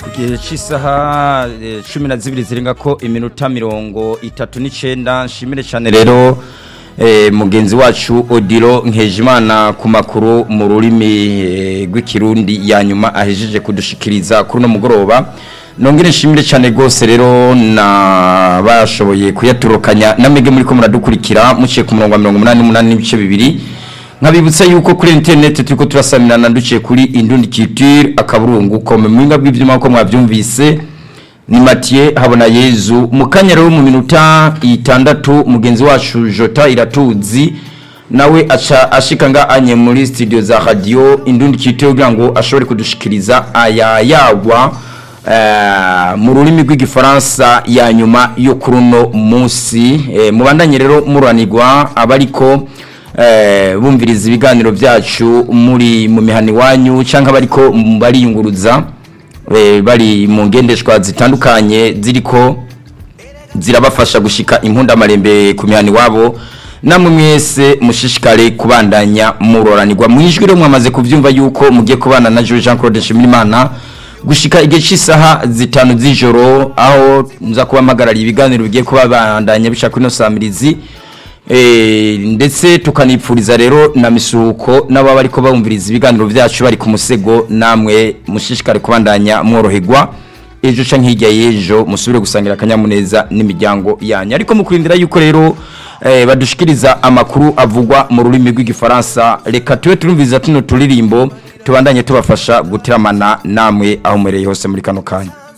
igihe cy'isaha eh, cumi na zibiri zirenga ko iminota mirongo itatu n'icyenda nshimire cyane rero eh, mugenzi wacu odiro nkejimana ku makuru mu rurimi eh, rw'ikirundi ya nyuma ahejeje kudushikiriza kuri uno mugoroba nongere nshimire cyane rwose rero na bashoboye kuyaturukanya namwe muri ko muradukurikira muciye ku murongo wa mirongo umunani n'umunani n'ibice bibiri nkabibutsa yuko kuri interineti turiko turasamirana duciye kuri indundi culture akaburungu kome mu binga bw'ivyuma ko mwavyumvise ni Mathieu habona Yezu mu kanya rero mu minota itandatu mugenzi wacu Jota iratuzi nawe aca ashika nga anye muri studio za radio indundi culture kugira ngo ashobore kudushikiriza aya yagwa Uh, mu rurimi rw'igifaransa ya nyuma yo kuri uno munsi eh, mubandanye rero muranirwa abariko eh, bumviriza ibiganiro byacu muri mu mihani wanyu cyangwa bariko bariyunguruza eh, bari mu ngendeshwa zitandukanye ziriko zirabafasha gushika impundamarembe ku mihani wabo namwe mwese mushishikare kubandanya muroranirwa mu ijwi rero mwamaze kuvyumva yuko mugiye kubana na Jean Claude Shimirimana gushika igihe cy'isaha zitanu z'ijoro aho nza kubamagarira ibiganiro bigiye kuba bandanya bishaka ino samirizi eh ndetse tukanipfuriza rero na misuko n'ababa ariko bumviriza ibiganiro byacu bari ku musego namwe mushishikare kubandanya mworoherwa ejo canke hirya y'ejo musubire gusangira akanyamuneza n'imiryango yanyu ariko mukurindira yuko rero eh, badushikiriza amakuru avugwa mu rurimi rw'igifaransa reka tube turumviriza tuno turirimbo tubandanye tubafasha gutiramana namwe aho mwereye hose muri kano kanya